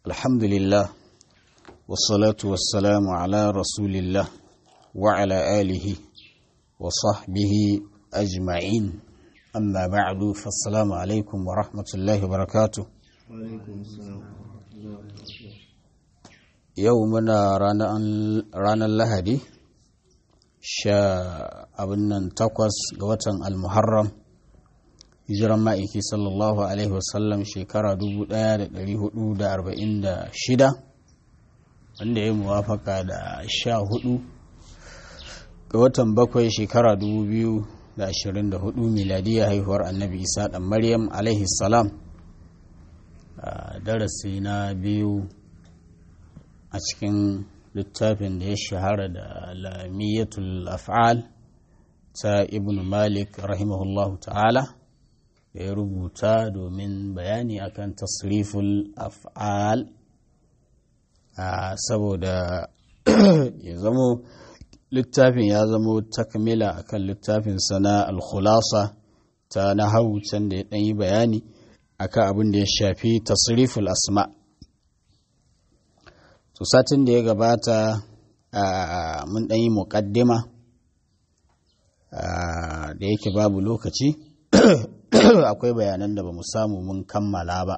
الحمد لله والصلاة والسلام على رسول الله وعلى آله وصحبه أجمعين أما بعد فالسلام عليكم ورحمة الله وبركاته يومنا رانا اللهدي sha abin nan takwas ga watan almuharram hijiran ma'aiki sallallahu alaihi wasallam shekara 1446 wanda ya muwafaka da sha hudu ga watan bakwai shekara 2024 miladiya haihuwar annabi isa dan maryam alaihi salam darasi na biyu a cikin littafin da ya shahara da lamiyatul af'al ta ibn malik rahimahullahu ta'ala da ya rubuta domin bayani akan tasriful af'al saboda ya zamo littafin ya zamo takmila akan littafin sana al-khulasa ta nahawu can da ya ɗanyi bayani akan abin da ya shafi tasriful asma' to satin da ya gabata mun ɗan yi muƙaddima da yake babu lokaci akwai bayanan da ba mu samu mun kammala ba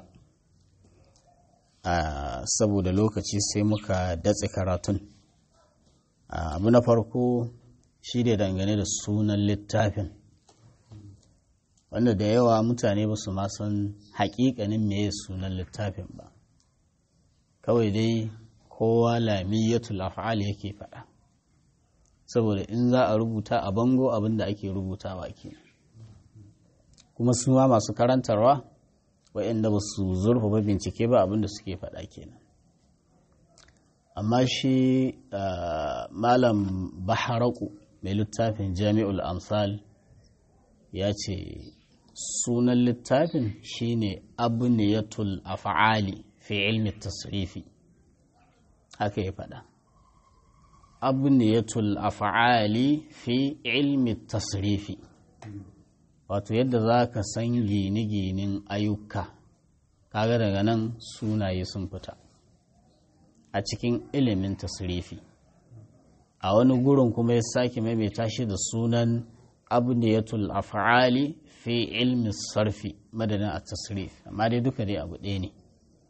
saboda lokaci sai muka datse karatun abu na farko shi da dangane da sunan littafin wanda da yawa mutane ba su ma san haƙiƙanin meye sunan littafin ba kawai dai kowa lamiyatul af'al yake faɗa saboda in za a rubuta a bango abin da ake rubutawa ke kuma su ma masu karantarwa waɗanda ba su zurfafa bincike ba abin da suke faɗa kenan amma shi malam baharaku mai littafin jami'ul amsal ya ce sunan littafin shine abniyatul af'ali fi ilmi tasrifi haka ya faɗa abniyatul af'ali fi ilmi tasrifi wato yadda za ka san gine-ginin ayyuka kaga daga nan sunaye sun fita a cikin ilimin tasrifi a wani gurin kuma ya sake maimaita shi da sunan abniyatul af'ali fi ilmi sarfi madadin a tasrif amma dai duka dai abu ɗaya ne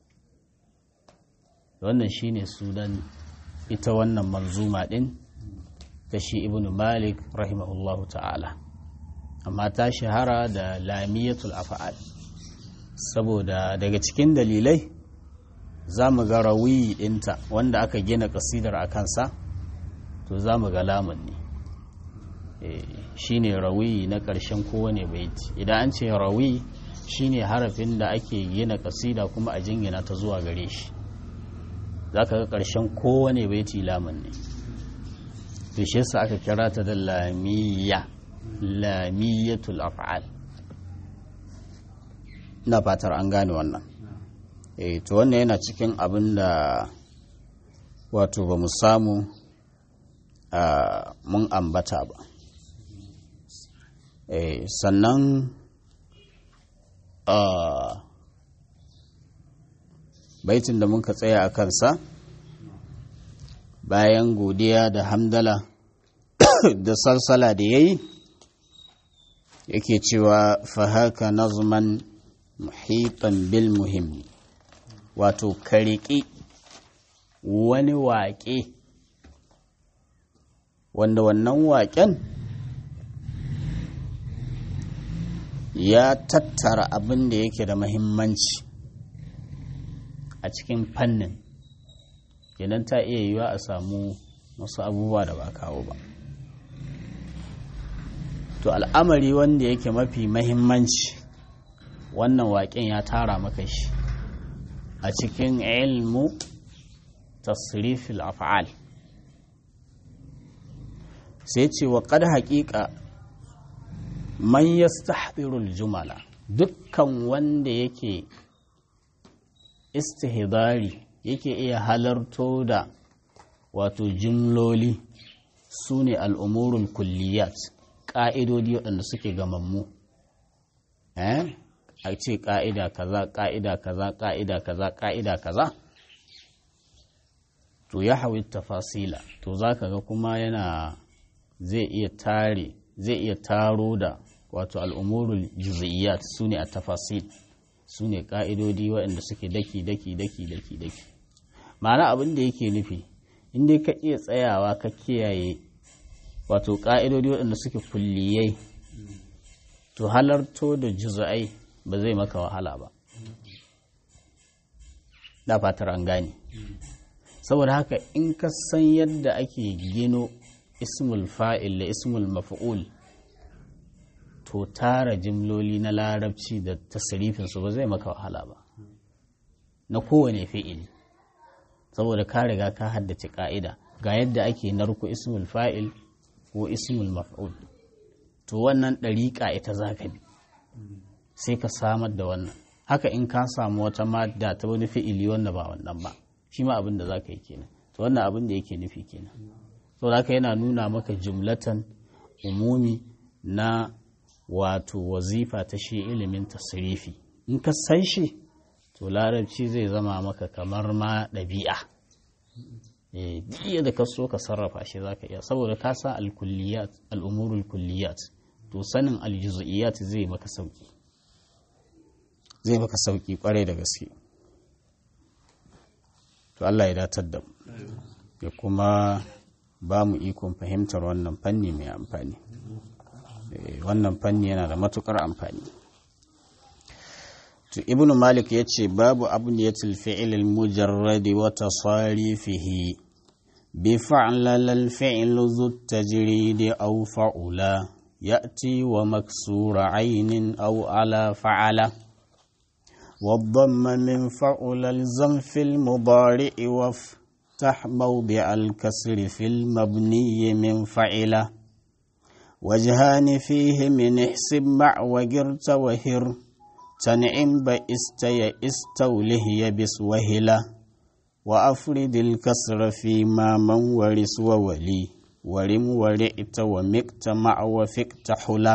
wannan shine sunan ita wannan manzuma din ta shi ibn malik rahimahullahu ta'ala amma ta shahara da lamiyatul afa'al saboda daga cikin dalilai za mu ga rawiyi ɗinta wanda aka gina kasidar a kansa to za mu ga lamun ne shine rawiyi na ƙarshen kowane baiti idan an ce rawi shine harafin da ake gina kasida kuma a jingina ta zuwa gare shi za ka ga ƙarshen kowane baiti lamun ne to shi yasa aka kira ta da lamiyya lamiyatul af'al ina fatar an gane wannan eh to wannan yana cikin abin da wato ba mu samu mun ambata ba eh sannan baitin da muka tsaya a kansa bayan godiya da hamdala da salsala da ya yi yake cewa fahaka nazman muhitan bil muhimmi wato kariki wani waƙe wanda wannan waƙen ya tattara abin da yake da mahimmanci a cikin fannin kenan ta iya yiwa a samu wasu abubuwa da ba kawo ba to al'amari wanda yake mafi mahimmanci wannan waƙen ya tara maka shi a cikin ilmu tasrifil af'al sai ce wa ƙad haƙiƙa man yastahdirul jumala dukkan wanda yake istihdari yake iya halarto da wato jimloli su ne al'umurul kulliyat ƙa'idodi waɗanda suke gamammu a ce ƙa'ida kaza ƙa'ida kaza ƙa'ida kaza ƙa'ida kaza to ya hawi tafasila to za ka ga kuma yana zai iya tare zai iya taro da wato al'umurul juz'iyyat su ne a tafasil su ne ƙa'idodi waɗanda suke daki daki daki daki daki ma'ana abin da yake nufi inda ka iya tsayawa ka kiyaye wato ƙa'idodi waɗanda suke kulliyai to halarto da juz'ai ba zai maka wahala ba da fatar an gane saboda haka in ka san yadda ake gino ismul fa'il da ismul maf'ul to tara jimloli na larabci da tasirifinsu ba zai maka wahala ba na kowane fi'il saboda ka riga ka haddace ka'ida ga yadda ake narko ismul fa'il ko ismul maf'ul to wannan ɗariƙa ita za ka bi sai ka samar da wannan haka in ka samu wata madda ta wani fi'ili wanda ba wannan ba shi ma abin da za ka yi kenan to wannan abin da yake nufi kenan so haka yana nuna maka jumlatan umumi na wato wazifa ta shi ilimin tasirifi in ka san shi to larabci zai zama maka kamar ma ɗabi'a iya da ka so ka sarrafa shi za ka iya saboda ka san alkulliyat al'umurul kulliyat to sanin aljuz'iyat zai maka sauki zai maka sauki kwarai da gaske to Allah ya datar da mu ya kuma ba mu ikon fahimtar wannan fanni mai amfani wannan fanni yana da matukar amfani to ibnu malik ya ce babu abniyatul fi'il al-mujarrad wa tasarifihi bi fa'lal al-fi'l zu tajrid aw fa'ula ya'ti wa maksura 'aynin aw ala fa'ala والضم من فعل الزم في المضارع وافتح موضع الكسر في المبني من فعله وجهان فيه من احسب مع وقرت وهر تنعم بئست يئست وله يبس وهلا وأفرد الكسر فيما من ورس وولي ورم ورئت ومكت مع وفكت حلا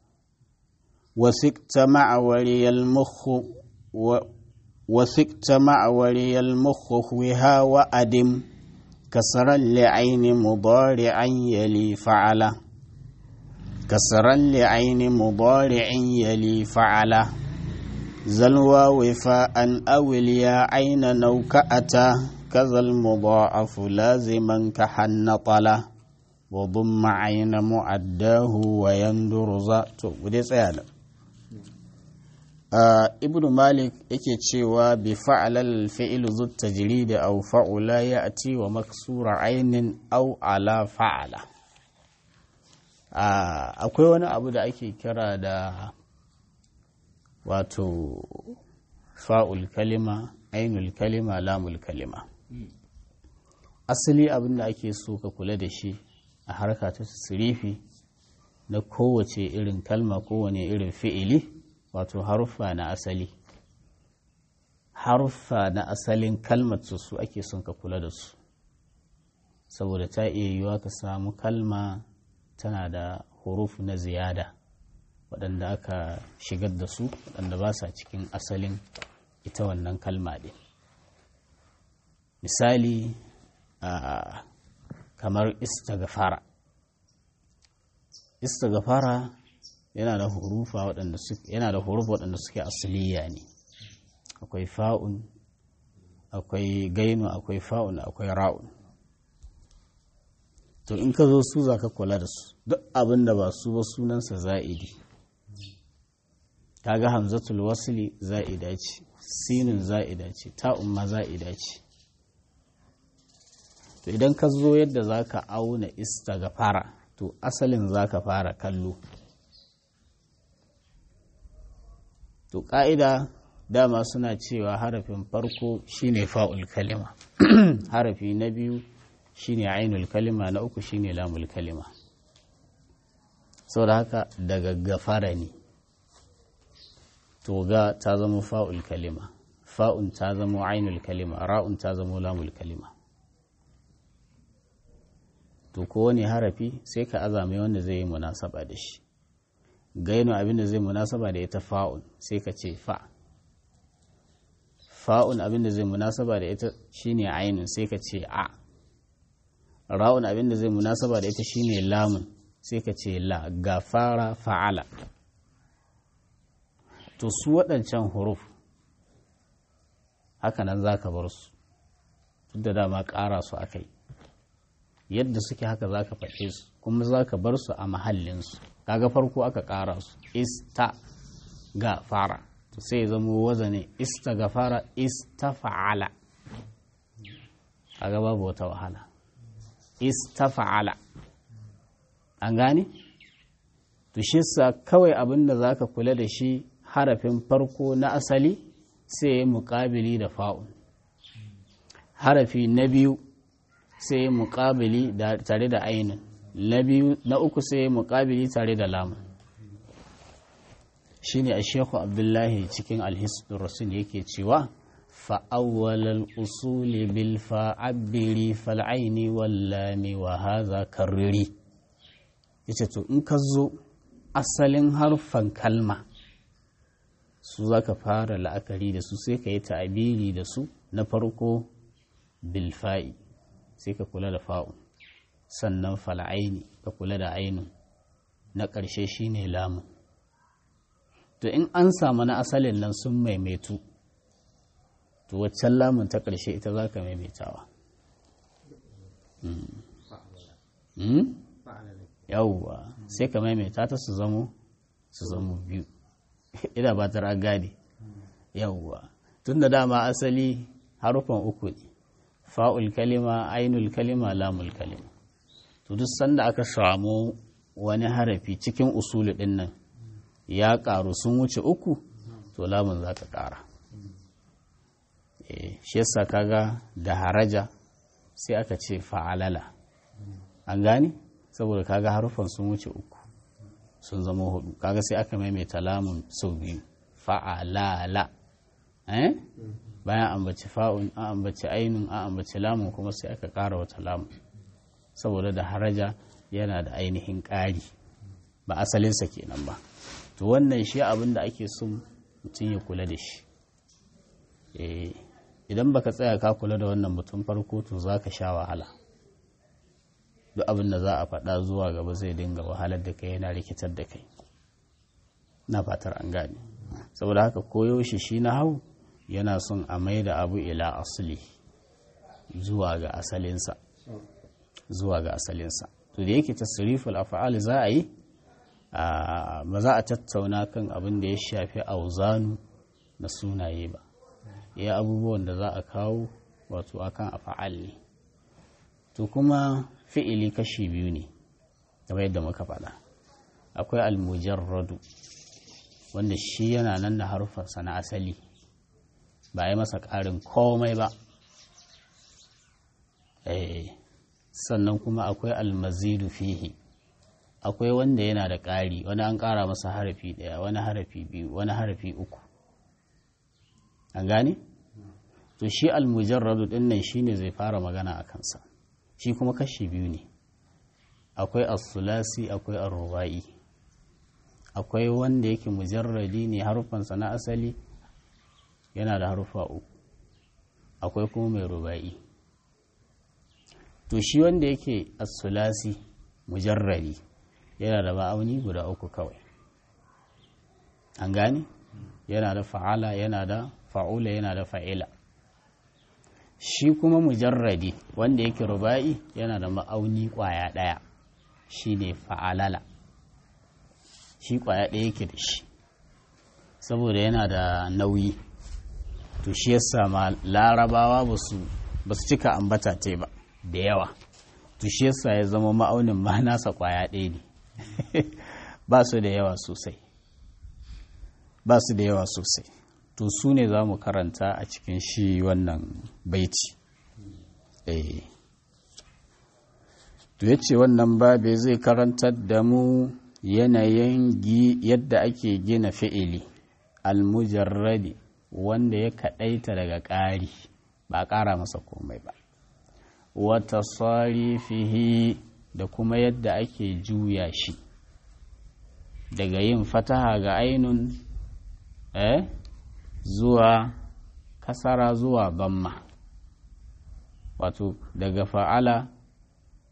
وسكت مع ولي المخ و وسكت مع ولي المخ وها وأدم كسرا لعين مضارعا يلي فعله كسرا لعين مضارع يلي فعله زلوى وفاء أو اليا عين نوكأتا كذا المضاعف لازما كحن طلا وضم عين معداه ويندر ذات ودي سياده ibn malik yake cewa bi fa'alal fi'il zu tajrid aw fa'ula ya'ti wa maksura ainin aw ala fa'ala akwai wani abu da ake kira da wato fa'ul kalima ainul kalima lamul kalima asali abin da ake so ka kula da shi a harka ta tasirifi na kowace irin kalma kowane irin fi'ili wato haruffa na asali haruffa na asalin kalmar su ake son ka kula da su saboda ta iya yiwuwa ka samu kalma tana da hurufu na ziyada waɗanda aka shigar da su waɗanda ba sa cikin asalin ita wannan kalma ɗin misali a kamar istagfara istagfara yana da hurufa waɗanda suke yana da hurufa waɗanda suke asaliya ne akwai fa'un akwai gainu akwai fa'un akwai ra'un to in ka zo su za ka kula da su duk abin da ba su ba sunansa za'idi kaga hamzatul wasli za'ida ce sinin za'ida ce ta'un ma za'ida ce to idan ka zo yadda za ka auna istaghfara to asalin za ka fara kallo to ƙa'ida dama suna cewa harafin farko shine fa'ul kalima harafi na biyu shine ainul kalima na uku shine lamul kalima da haka daga gafara ne to ga ta zama fa'ul kalima fa'un ta zama ainul kalima ra'un ta zama lamul kalima to kowane harafi sai ka azame wanda zai yi munasaba da shi gaino abinda zai munasaba da ita fa'un sai ka ce fa fa'un abinda zai munasaba da ita shine ainun sai ka ce a ra'un abin da zai munasaba da ita shine lamun sai ka ce la gafara fa'ala to su waɗancan huruf haka nan za ka bar su tun da dama ƙara su aka yi yadda suke haka za ka faɗe su kuma za ka bar su a mahallinsu kaga farko aka ƙara su ista ga fara to sai zama wazane ista ga fara ista fa'ala kaga babu wata wahala ista fa'ala an gane to shi sa kawai abin da za ka kula da shi harafin farko na asali sai ya muƙabili da fa'un harafi na biyu sai ya muƙabili tare da ainin na uku sai ya muƙabili tare da lamun shi ne a shekhu abdullahi cikin alhisdun rasul yake cewa fa'awwalar usuli bil fa'abbiri fal'aini wallami wa haza karriri yace to in ka zo asalin harfan kalma su za ka fara la'akari da su sai ka yi ta'abiri da su na farko bilfa'i sai ka kula da fa'un sannan fal'aini ka kula da ainun na ƙarshe shine lamun to in an samu na asalin nan sun maimaitu to waccan lamun ta ƙarshe ita za ka maimaitawa yawwa sai ka maimaita ta su zamo su zamo biyu ina ba ta gane yawwa tun da dama asali harufan uku ne fa'ul kalima ainul kalima lamul kalima to duk sanda aka samu wani harafi cikin usulu din nan ya karu sun wuce uku to lamun za ka kara shi yasa kaga da haraja sai aka ce fa'alala an gane saboda kaga harufan sun wuce uku sun zama hudu kaga sai aka maimaita lamun sau biyu fa'alala eh bayan ambaci fa'un an ambaci ainun an ambaci lamun kuma sai aka ƙara wata lamun saboda da haraja yana da ainihin ƙari ba asalinsa kenan ba to wannan shi abin da ake son mutum ya kula da shi idan baka tsaya ka kula da wannan mutum farko to za ka sha wahala duk abin da za a faɗa zuwa gaba zai dinga wahalar da kai yana rikitar da kai na fatar an gane saboda haka koyaushe shi na hau yana son a mai da abu ila asali zuwa ga asalinsa zuwa ga asalinsa to da yake tasriful af'al za a yi ba za a tattauna kan abin da ya shafi auzanu na sunaye ba ya abubuwan da za a kawo wato akan af'al ne to kuma fi'ili kashi biyu ne kamar yadda muka faɗa akwai almujarradu wanda shi yana nan da harufansa na asali ba a yi masa ƙarin komai ba sannan kuma akwai almazidu fihi akwai wanda yana da ƙari wani an ƙara masa harafi ɗaya wani harafi biyu wani harafi uku an gane? to shi almujarradu ɗin nan shi ne zai fara magana a kansa shi kuma kashi biyu ne akwai as-sulasi akwai ar-rubai akwai wanda yake mujarradi ne harufansa na asali yana da harufa uku akwai kuma mai rubai to shi wanda yake as-sulasi mujarradi yana da ma'auni guda uku kawai an gane yana da fa'ala yana da fa'ula yana da fa'ila shi kuma mujarradi wanda yake ruba'i yana da ma'auni kwaya ɗaya shi ne fa'alala shi kwaya ɗaya yake da shi saboda yana da nauyi to shi yasa ma larabawa ba su cika ambata te ba da yawa to shi yasa ya zama ma'aunin ma nasa kwaya ɗaya ne ba su da yawa sosai ba su da yawa sosai to su ne za mu karanta a cikin shi wannan baiti eh to ya ce wannan babe zai karantar da mu yanayin yadda ake gina fi'ili almujarradi wanda ya kaɗaita daga ƙari ba ƙara masa komai ba wata fihi da kuma yadda ake juya shi daga yin fataha ga ainun eh zuwa kasara zuwa bamma wato daga fa'ala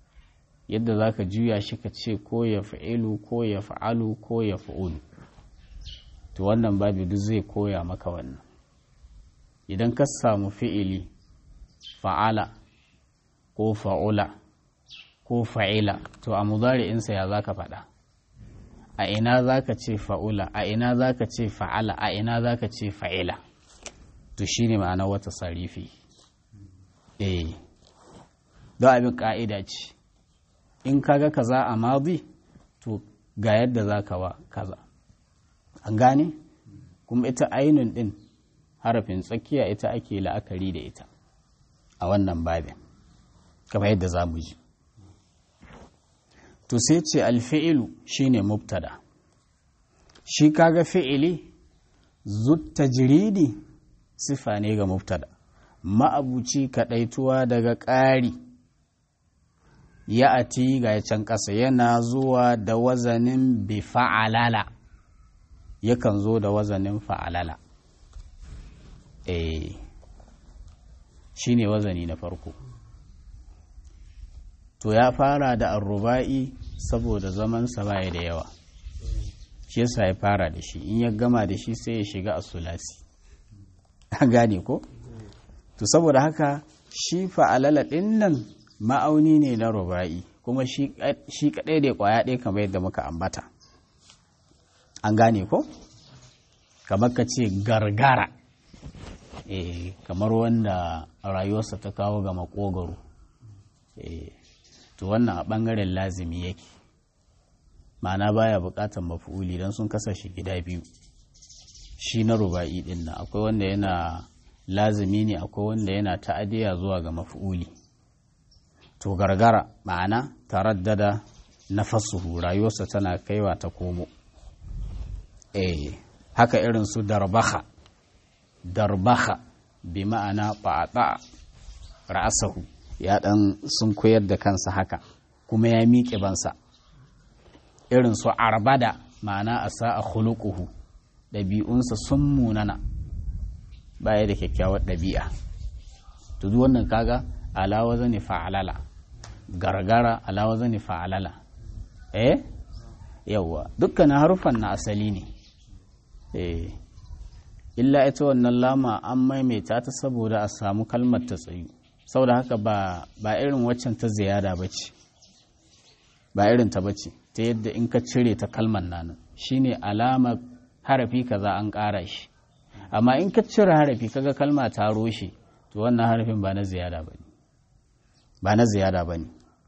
yadda za ka juya shi ka ce ko ya fa'ilu ko ya fa'alu ko ya fa'ulu to wannan babu duk zai koya maka wannan idan ka samu fi'ili fa'ala ko fa'ula ko fa'ila to a mudari'insa ya za ka faɗa a ina za ka ce fa'ula a ina za ka ce fa'ala a ina za ka ce fa'ila to shi ne ma'ana wata sarifi eh don abin ƙa'ida ce in kaga kaza a mazi to ga yadda za ka wa kaza an gane kuma ita ainun ɗin harafin tsakiya ita ake la'akari da ita a wannan babin kamar yadda za mu ji to sai ce alfi'ilu shine mubtada shi kaga fi'ili zutta jiridi sifa ne ga mubtada ma'abuci kaɗaituwa daga ƙari ya ati ga can ƙasa yana zuwa da wazanin bi fa'alala yakan zo da wazanin fa'alala eh shi ne wazani na farko to ya fara da arruba'i saboda zamansa baya da yawa shi yasa ya fara da shi in ya gama da shi sai ya shiga a sulasi an gane ko to saboda haka shi fa'alala ɗin nan ma'auni ne na ruba'i kuma shi kaɗai da ƙwaya ɗaya kamar yadda muka ambata an gane ko kamar ka ce gargara e, kamar wanda rayuwarsa ta kawo ga makogaro e, to wannan a ɓangaren lazimi yake ma'ana baya buƙatar mafi'uli don sun kasa shi gida biyu shi na ruba'i ɗin nan akwai wanda yana lazimi ne akwai wanda yana ta'adiya zuwa ga mafi'uli to gargara ma'ana taraddada nafasuhu rayuwarsa tana kaiwa ta komo eh haka irin su darbaha darbaha bi ma'ana fa'ata ra'asahu ya dan sun koyar da kansa haka kuma ya miƙe bansa irin su arbada ma'ana a sa'a khuluquhu ɗabi'unsa sun munana baya da kyakkyawar ɗabi'a to duk wannan kaga alawa zane fa'alala gargara alawa zane fa'alala eh yawwa dukkanin harufan na asali ne eh illa ita wannan lama an maimaita ta saboda a samu kalmar ta tsayu saboda haka ba ba irin waccan ta ziyada bace ba irin ta bace ta yadda in ka cire ta kalmar nan shine alama harafi kaza an ƙara shi amma in ka cire harafi kaga kalma ta roshe to wannan harafin ba na ziyada ba ne ba na ziyada ba ne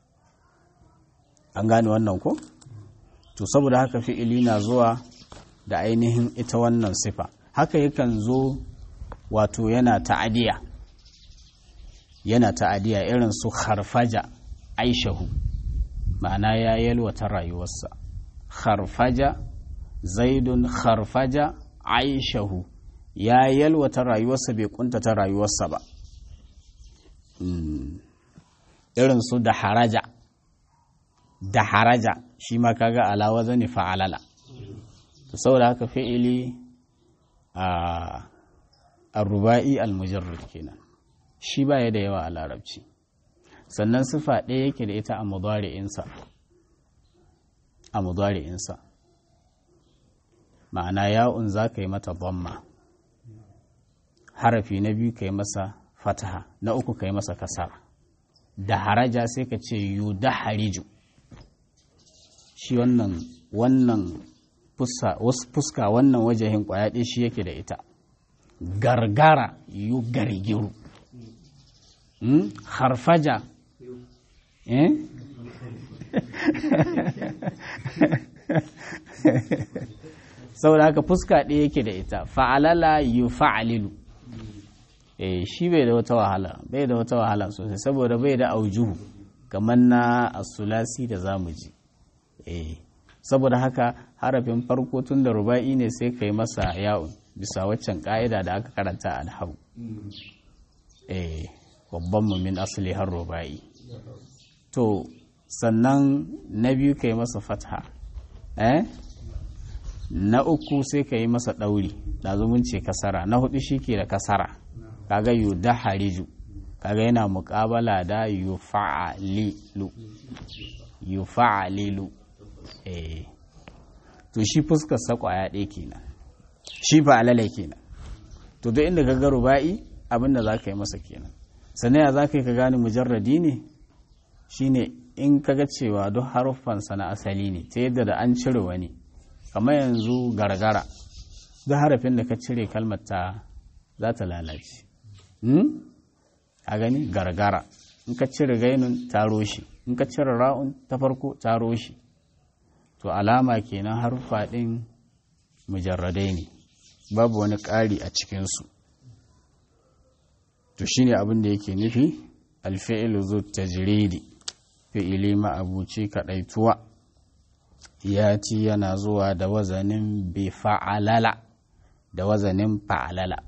an gane wannan ko to saboda haka fi'ili na zuwa da ainihin ita wannan sifa haka yakan zo wato yana ta'adiya yana ta'adiya irin su harfaja aishahu ma'ana ya yalwata rayuwarsa harfaja zaidun harfaja aishahu ya yalwata rayuwarsa bai kuntata rayuwarsa ba irin su da haraja da haraja shi ma kaga alawa zane fa'alala to saboda haka fi'ili a ruba'i al-mujarrad kenan shi baya da yawa a larabci sannan sifa ɗaya yake da ita a mudari'insa a mudari'insa ma'ana ya'un za ka yi mata dhamma harafi na biyu ka yi masa fataha na uku ka yi masa kasara da haraja sai ka ce yu da hariju shi wannan wannan fuska wannan wajahin kwayaɗe shi yake da ita gargara yu gargiru harfaja eh saboda haka fuska ɗaya yake da ita fa'alala yu fa'alilu eh shi bai da wata wahala bai da wata wahala sosai saboda bai da aujuhu kamar na asulasi da zamu ji eh saboda haka harafin farko tun da ruba'i ne sai kai masa ya'un bisa waccan ka'ida da aka karanta a alhau eh babban mu min asali har ruba'i to sannan na biyu kai masa fatha eh na uku sai ka yi masa ɗauri ɗazumin ce kasara na hudu shi ke da kasara kaga yu da hariju kaga yana muƙabala da yu fa'alilu yufa'alilu eh to shi fuskar sa kwaya ɗaya kenan shi fa'alala kenan to duk inda ka ga ruba'i abin da za ka yi masa kenan sannan ya za ka yi ka gane mujarradi ne shine in ka ga cewa duk haruffansa na asali ne ta yadda da an cire wani kamar yanzu gargara duk harafin da ka cire kalmar ta za ta lalace a gani gargara in ka cire gainun ta roshi in ka cire ra'un ta farko ta roshi to alama kenan haruffa ɗin mujarradai ne babu wani ƙari a cikinsu to shine abin da yake nufi alfi'ilu zu tajridi fi'ili ma'abuci kaɗaituwa ya ci yana zuwa da wazanin bi fa'alala da wazanin fa'alala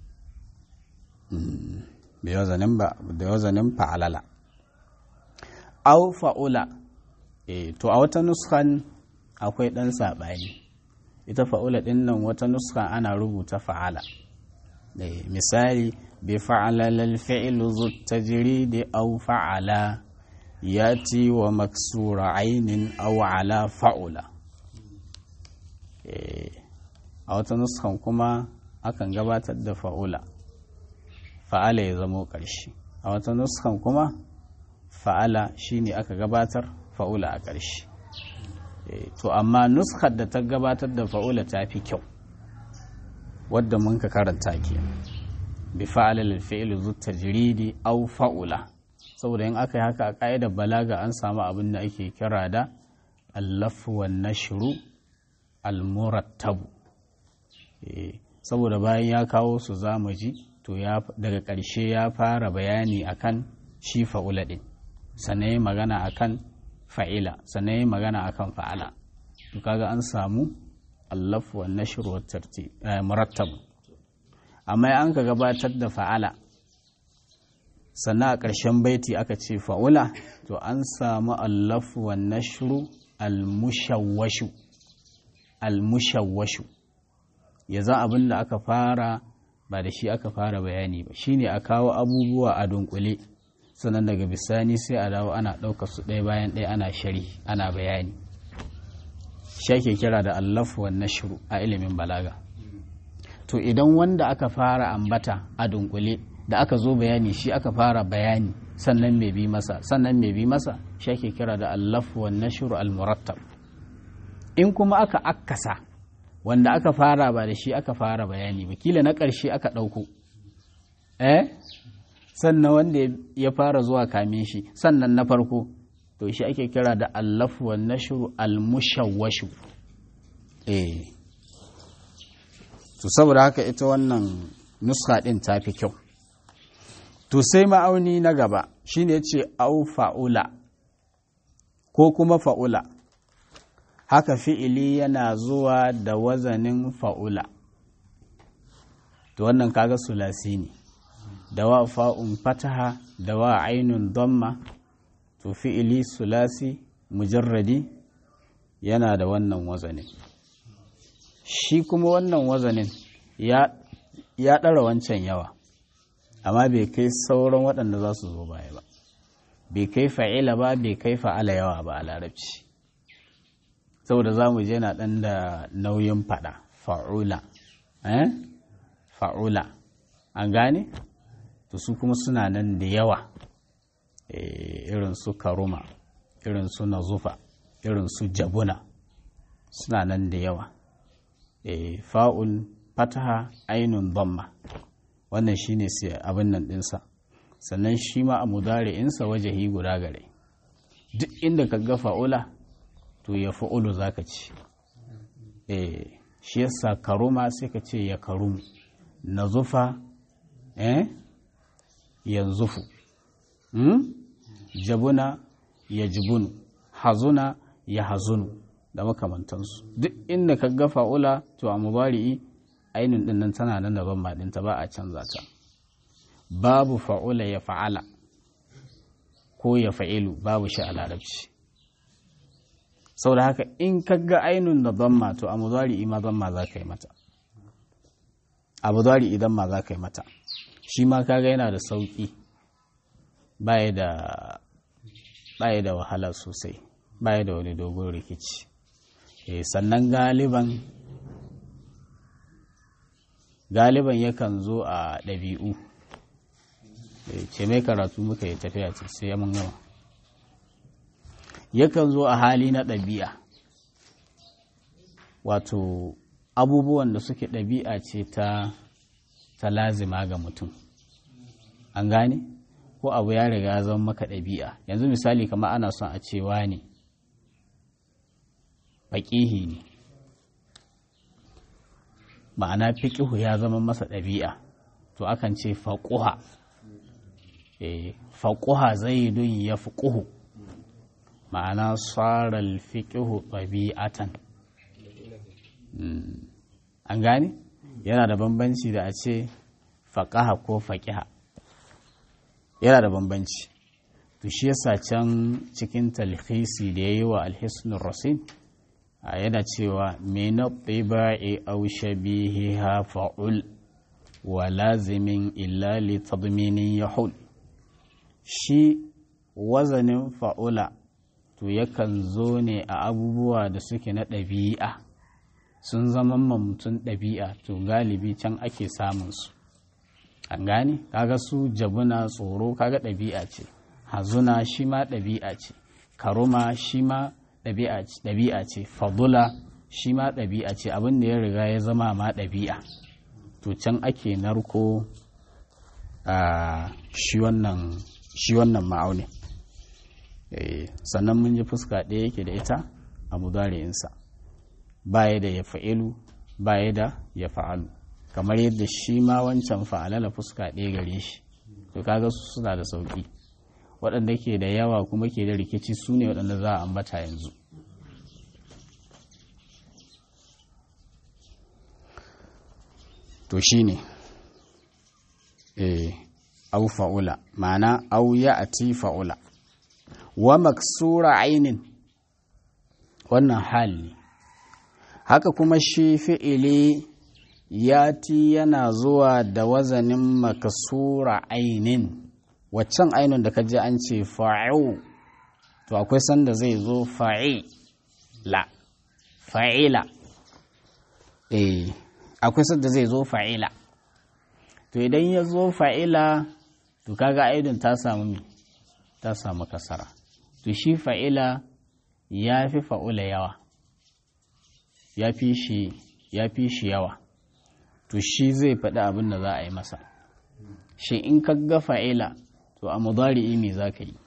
da wazanin fa'alala au fa'ula e, to a wata nuskan akwai ɗan saɓani ita fa'ula ɗin nan wata nuskan ana rubuta fa'ala misali bi fa'alal fi'lu zu tajridi au fa'ala yati wa maksura ainin au ala fa'ula a wata nuskan kuma akan gabatar da fa'ula fa'ala ya zamo ƙarshe a wata nuskan kuma fa'ala shine aka gabatar fa'ula a ƙarshe to amma nuskar da ta gabatar da fa'ula ta fi kyau wadda mun ka karanta ke bi fa'ala lil fi'l zu tajridi aw fa'ula saboda in aka yi haka a ƙa'idar balaga an samu abin da ake kira da allafu wan nashru al murattabu saboda bayan ya kawo su zamu ji to daga ƙarshe ya fara bayani akan shi fa'ula ɗin sannan ya magana akan fa'ila sannan ya magana akan fa'ala to kaga an samu allaf wa nashr wa tartib murattab amma an ka gabatar da fa'ala sannan a ƙarshen baiti aka ce fa'ula to an samu allaf wa nashr al-mushawwashu al-mushawwashu ya za abin da aka fara ba da shi aka fara bayani ba shine a kawo abubuwa a dunkule sannan daga bisani sai a dawo ana ɗaukar su ɗaya bayan ɗaya ana shari ana bayani shi ake kira da allafu wa nashru a ilimin balaga to idan wanda aka fara ambata a dunkule da aka zo bayani shi aka fara bayani sannan mai bi masa sannan mai bi masa shi ake kira da allafu wa nashru al murattab in kuma aka akkasa wanda aka fara ba da shi aka fara bayani ba kila na ƙarshe aka ɗauko eh sannan wanda ya fara zuwa kamin shi sannan na farko to shi ake kira da allafu wa nashru almushawwashu eh to saboda haka ita wannan nuska ɗin ta fi kyau to sai ma'auni na gaba shine yace au fa'ula ko kuma fa'ula haka fi'ili yana zuwa da wazanin fa'ula to wannan kaga sulasi ne da wa fa'un fataha da wa ainun damma to fi'ili sulasi mujarradi yana da wannan wazanin shi kuma wannan wazanin ya ɗara wancan yawa amma bai kai sauran waɗanda za su zo baya ba bai kai fa'ila ba bai kai fa'ala yawa ba a larabci saboda za mu je na ɗan da nauyin faɗa fa'ula eh fa'ula an gane to su kuma suna nan da yawa irin su karuma irin su nazufa irin su jabuna suna nan da yawa fa'ul fataha ainun bamma wannan shine sai abin nan ɗinsa sannan shi ma a mudari'insa wajahi guda gare duk inda ka ga fa'ula to ya fa'ulu za ka ci shi yasa karuma sai ka ce ya karumu na zufa eh yanzufu hmm? jabuna ya jibunu hazuna ya hazunu da makamantansu duk inda ka ga fa'ula to a mubari'i ainihin din nan tana nan daban maɗinta ba a canza ta babu fa'ula ya fa'ala ko ya fa'ilu babu shi a larabci sau da haka in ka ga ainihin da zamma to a mubari'i ma zamma za ka yi mata a mubari'i idan ma za ka yi mata shi ma kaga yana da sauƙi baya da baya da wahala sosai baya da wani dogon rikici sannan galiban galiban yakan zo a ɗabi'u ce mai karatu muka yi tafiya ce sai mun gama yakan zo a hali na ɗabi'a wato abubuwan da suke ɗabi'a ce ta ta lazima ga mutum an gane ko abu ya riga zama maka ɗabi'a yanzu misali kamar ana son a cewa ne faƙihi ne ma'ana fiƙihu ya zama masa ɗabi'a to akan ce faƙuha faƙuha zai dun ya fiƙuhu ma'ana tsarar fiƙihu ɗabi'atan an gane yana da bambanci da a ce faƙaha ko faƙiha yana da bambanci to shi yasa can cikin talhisi da ya yi wa alhisnul rasid yana cewa mina tsiba'i au shabihiha fa'ul wa lazimin illa li tadminin yahul shi wazanin fa'ula to yakan zo ne a abubuwa da suke na ɗabi'a sun zama mutum ɗabi'a to galibi can ake samun su an gane kaga su jabuna tsoro kaga ɗabi'a ce hazuna shi ma ɗabi'a ce karuma shi ma ɗabi'a ce fadula shi ma ɗabi'a ce abin da ya riga ya zama ma ɗabi'a to can ake narko a shi wannan ma'aunin sannan mun ji fuska ɗaya yake da ita a mudari'insa baya da ya fa'ilu baya da ya fa'alu kamar yadda shi ma wancan fa'alala fuska ɗaya gare shi to kaga su suna da sauƙi waɗanda ke da yawa kuma ke da rikici su ne waɗanda za a ambata yanzu to shi ne au fa'ula ma'ana au ya ati fa'ula wa maksura ainin wannan hali haka kuma shi fi'ili yati yana zuwa da wazanin makasura ainin waccan ainihin da kaji an ce fa'u to akwai sanda zai zo fa'ila fa'ila eh akwai sanda zai zo fa'ila to idan ya zo fa'ila to kaga ainihin ta samu ta samu kasara to shi fa'ila ya fi fa'ula yawa ya fi shi ya fi shi yawa to shi zai faɗi abin da za a yi masa shi in ka ga fa'ila to a mudari'i me za ka yi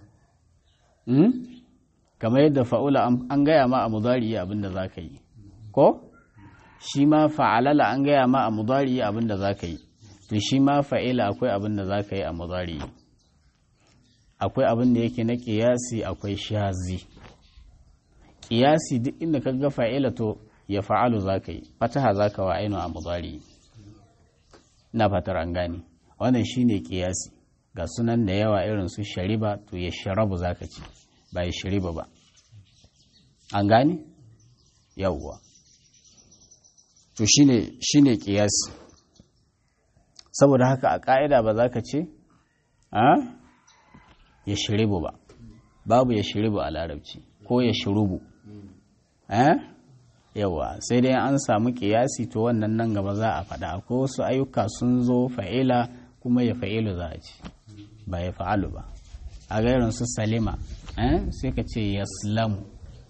kamar yadda fa'ula an gaya ma a mudari'i abin da za ka yi ko shi ma fa'alala an gaya ma a mudari'i abin da za ka yi to shi ma fa'ila akwai abin da za ka yi a mudari'i akwai abin da yake na ƙiyasi akwai shazi ƙiyasi duk inda ka ga fa'ila to ya fa'alu za ka yi fataha za ka wa ainu a mudari na fatar an gane wannan shi ne ƙiyasi ga sunan da yawa irin su shariba to ya sharabu za ka ci ba ya shariba ba an gane yawwa to shi ne ƙiyasi saboda haka a ƙa'ida ba za ka ce ya shiribu ba babu ya shiribu a larabci ko ya shirubu yawa sai dai an samu kiyasi to wannan nan gaba za a faɗa ko wasu ayyuka sun zo fa'ila kuma ya fa'ilu za a ci ba ya fa'alu ba a gairin su salima sai ka ce yaslamu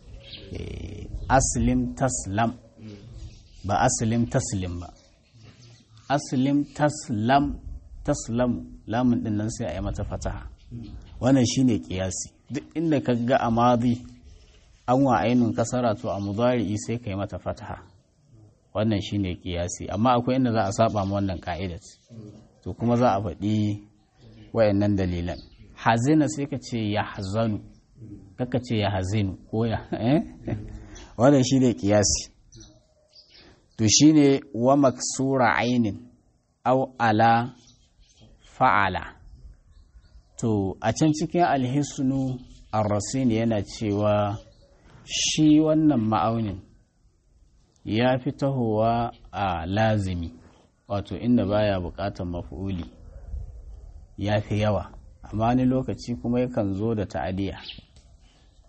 aslim taslam ba aslim taslim ba aslim taslam taslamu lamun din nan sai a yi mata fataha wannan shine kiyasi duk inda ka ga a madi an wa ainun kasara to a mudari'i sai ka yi mata fataha wannan shine kiyasi amma akwai inda za a saba ma wannan ka'idat to kuma za a faɗi wayannan dalilan hazina sai ka ce ya hazanu kaka ce ya hazinu ko ya wannan shine kiyasi to shine wa maksura ainin au ala fa'ala to a can cikin alhisnu arrasin yana cewa shi wannan ma'aunin ya fi tahowa a lazimi wato inda baya bukatar mafi'uli ya fi yawa amma wani lokaci kuma yakan zo da ta'adiya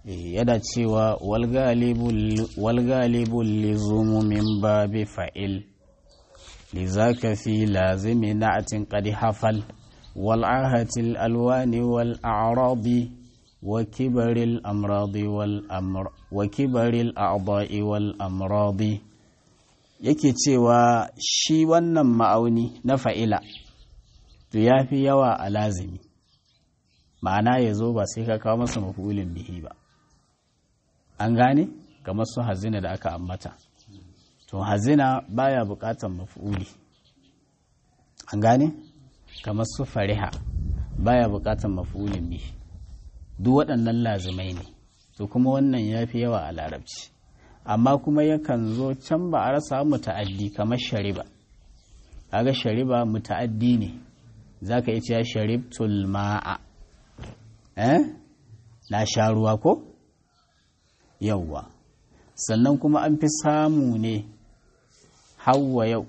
yana cewa walgalibul lizumu min babi fa'il lizaka fi lazimi na'atin qad hafal wal ahatil alwani wal a'radi wa kibaril amradi wal amr wa kibaril a'dha'i wal amradi yake cewa shi wannan ma'auni na fa'ila to yafi yawa a lazimi ma'ana ya zo ba sai ka kawo masa mafulin bihi ba an gane kamar su hazina da aka ambata to hazina baya bukatan mafuli an gane kamar su fariha baya bukatan mafulin bihi duk waɗannan lazimai ne to kuma wannan ya fi yawa a larabci amma kuma yakan zo can ba a rasa muta'addi kamar shariba kaga shariba muta'addi ne zaka iya cewa sharibtul ma'a eh na sha ruwa ko yauwa sannan kuma an fi samu ne hawa yau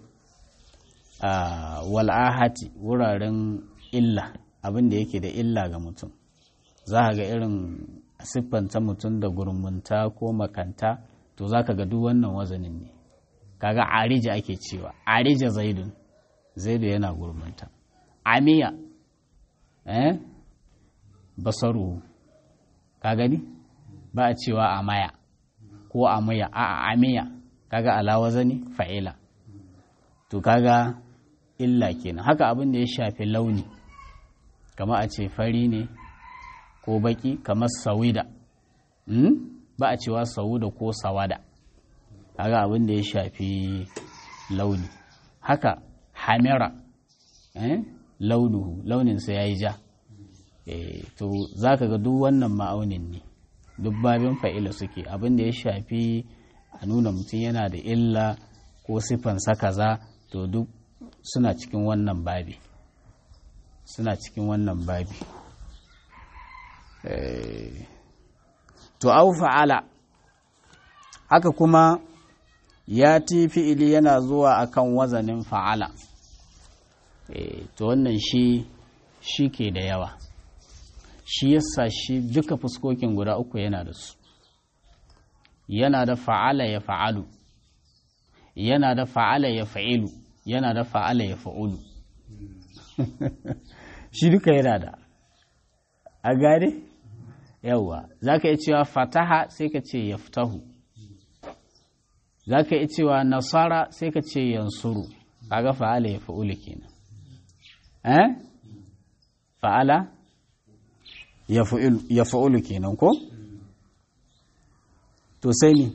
a wal'ahati wuraren illa abin da yake da illa ga mutum za ga irin siffanta mutum da gurmunta ko makanta to za ka ga duk wannan wazanin ne kaga arija ake cewa arija zaidun zaidu yana gurmunta amiya eh basaru ka gani ba a cewa amaya ko amaya a amiya kaga alawa zani fa'ila to kaga illa kenan haka abin da ya shafi launi kama a ce fari ne ko baki kamar sawida hmm? ba a cewa sauda ko sawada kaga abin da ya shafi launi haka hamira eh? launuhu launinsa ya yi ja eh, to za ka ga duk wannan ma'aunin ne duk babin fa'ila suke abin da ya shafi a nuna mutum yana da illa ko siffansa kaza to duk suna cikin wannan babi suna cikin wannan babi to au fa'ala haka kuma ya ti fi'ili yana zuwa akan wazanin fa'ala to wannan shi shi ke da yawa shi yasa shi duka fuskokin guda uku yana da su yana da fa'ala ya fa'alu yana da fa'ala ya fa'ilu yana da fa'ala ya fa'ulu shi duka yana da a gane yawwa za ka yi cewa fataha sai ka ce ya fitahu za ka yi cewa nasara sai ka ce yansuru kaga fa'ala ya fa'ulu kenan eh fa'ala ya fa'ulu kenan ko to sai ni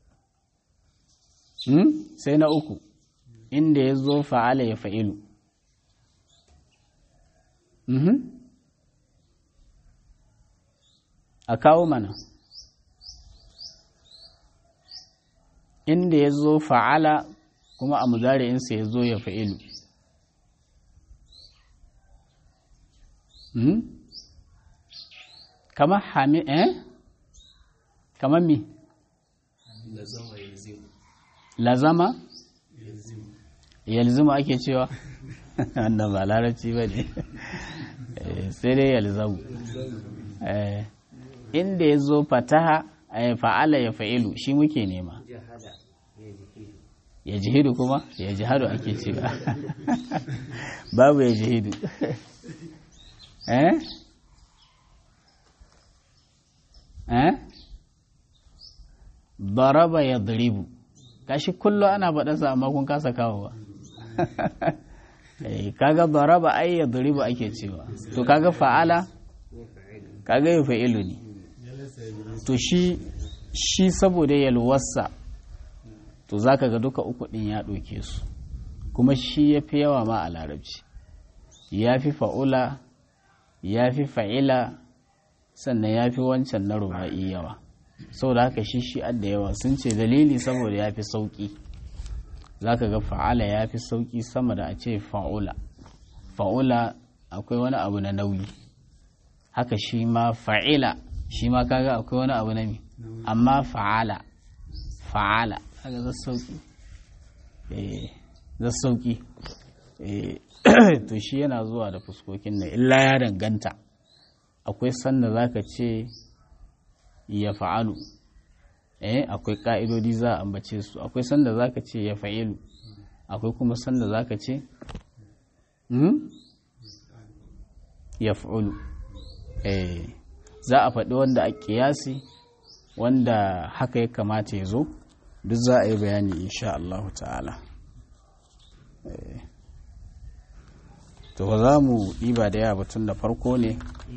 hmm? sai na uku inda ya zo fa'ala ya fa'ilu mm -hmm. a kawo mana inda ya zo fa'ala kuma a muzari'insa ya zo ya fa'ilu mm -hmm. kamar hami eh kamar mi lazama yalzuma ake cewa wannan ba larabci ba ne sai dai yalzamu inda ya zo fataha fa'ala ya fa'ilu shi muke nema ya jihidu kuma ya jihadu ake cewa babu ya jihidu eh eh daraba ya daribu kashi kullu ana faɗansa amma kun kasa kawowa kaga daraba ai ya daribu ake cewa to kaga fa'ala kaga ya fa'ilu ne to shi shi saboda yalwarsa to zaka ga duka uku ɗin ya ɗauke su kuma shi ya fi yawa ma a larabci ya fi fa'ula ya fi fa'ila sannan ya fi wancan na ruba'i yawa saboda haka shi shi da yawa sun ce dalili saboda ya fi sauƙi za ka ga fa'ala ya fi sauƙi sama da a ce fa'ula fa'ula akwai wani abu na nauyi haka shi ma fa'ila shi ma kaga akwai wani abu na mi amma fa'ala fa'ala kaga za sauƙi za sauƙi to shi yana zuwa da fuskokin nan illa ya danganta akwai sanda za ka ce ya fa'alu eh akwai ka'idodi za a ambace su akwai sanda zaka ce ya fa'ilu akwai kuma sanda zaka ce hmm? ya fa'ulu eh za a faɗi wanda a ƙiyasi wanda haka ya kamata ya zo duk za a yi bayani insha Allah ta'ala to ba za mu ɗiba da yawa batun da farko ne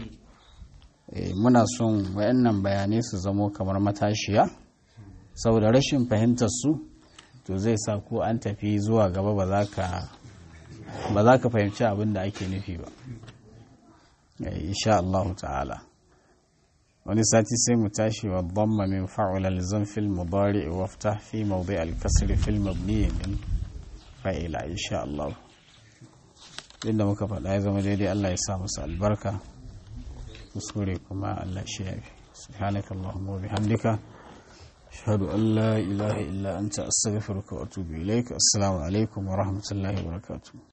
muna son wayannan bayanai su zamo kamar matashiya saboda rashin fahimtar su to zai sa ko an tafi zuwa gaba ba za ka fahimci abin da ake nufi ba insha Allah ta'ala wani sati sai mu tashi wa dhamma min fa'ula lizan fil mudari wa ftah fi mawdi' al-kasr fil mabni min fa'ila insha Allah inda muka faɗa ya zama daidai Allah ya sa musu albarka kuskure kuma Allah shi yafi subhanaka allahumma wa bihamdika ashhadu an la ilaha illa anta astaghfiruka wa atubu ilaik assalamu alaikum wa rahmatullahi wa barakatuh